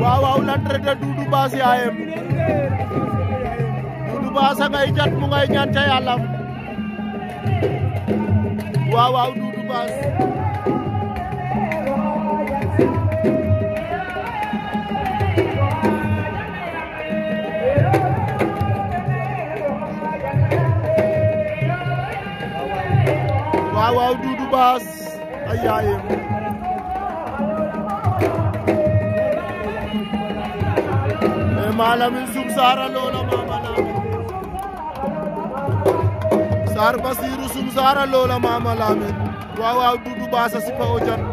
waaw waaw l'entraîneur Doudou Basse yaayem Doudou Basse ngay jat mu ngay ñaan ca yàlla waaw waaw Doudou Basse waaw waaw Doudou Basse ay yaayem e malamin sum sara lola mama lamin sar basiru sum sara lola mama lamin waaw waaw Doudou Basse a sipa o jan